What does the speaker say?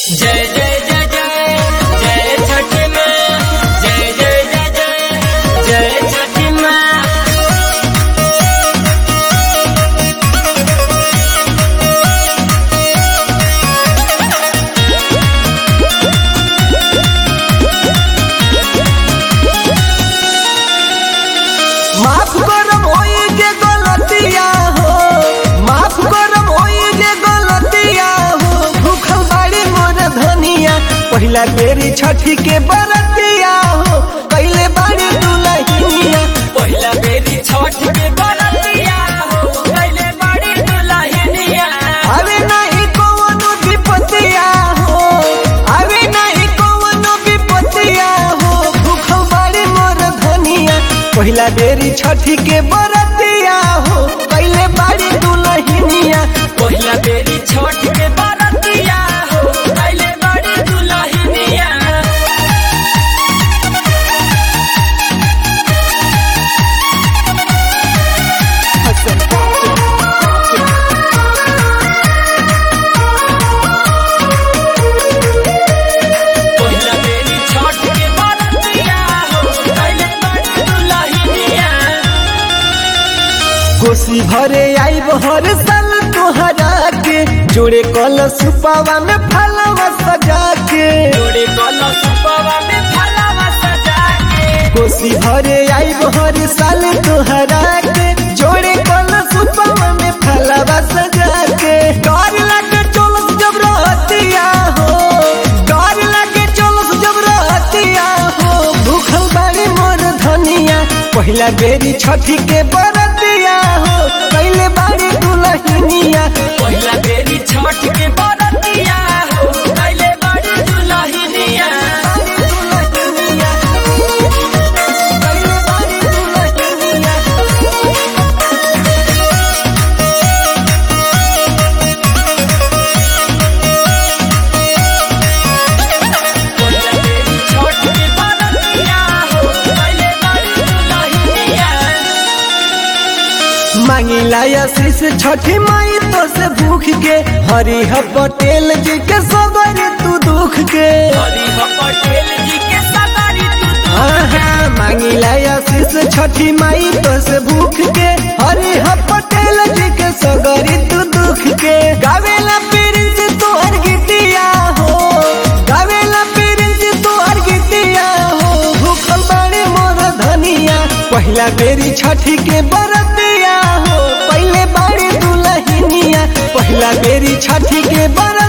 जय जय जय जय जय छठ माँ जय जय जय जय जय छठ माँ माफ करम होई जे गलतिया हो माफ करम होई जे गलतिया हो भूखल बाड़ी मोर धनिया पहिला बेरी छठी के बरतिया हो पहले बाड़ी दुलहिनिया पहिला बेरी छठ के बरतिया हो पहले बड़ी दुल्हनिया अरे नहीं कौनो विपतिया हो अरे नहीं कौनो विपतिया हो भूखल बाड़ी मोर धनिया पहिला बेरी छठी के बरतिया हो पहले बाड़ी दुलहिनिया पहिला बेरी छठ के बरतिया हो पहले बड़ी दुल्हनिया पहिला बेरी छठ के बरतिया हो पहले बड़ी दुल्हनिया कोसी भरे आई हर साल तोहरा के जोड़े कल सुपावा में फलवा सजा के जोड़े कलश पवा में फलवा सजा के कोसी भरे आई हर साल तोहरा के जोड़े कल सुपावा में फलवा सजा के डर लगे चोलस जब रहतिया हो डर लगे चोलस जब रहतिया हो भूखल बाड़ी मोर धनिया पहिला बेरी छठी के बरतिया हो पहले बाड़ी दुलहिनिया पहिला बेरी छठ के बरतिया हो पहले बड़ी दुल्हनिया पहिला बेरी छठ के बरतिया हो पहले बड़ी दुल्हनिया मांगिला आशीष छठी माई तो से भूख के हरिह पटेल जी के सबर तू दुख के हरि पटेल जी के सवारी तू हाँ मांगिला आशीष छठी माई तो से भूख के हरिह पटेल जी के सगरी तू दुख के गावेला प्रिंस तोहर गीतिया हो गावेला प्रिंस तोहर गीतिया हो भूखल बाड़ी मोर धनिया पहिला बेरी छठी के बरतिया हो पहले बाड़ी दुलहिनिया पहिला बेरी छठी के बर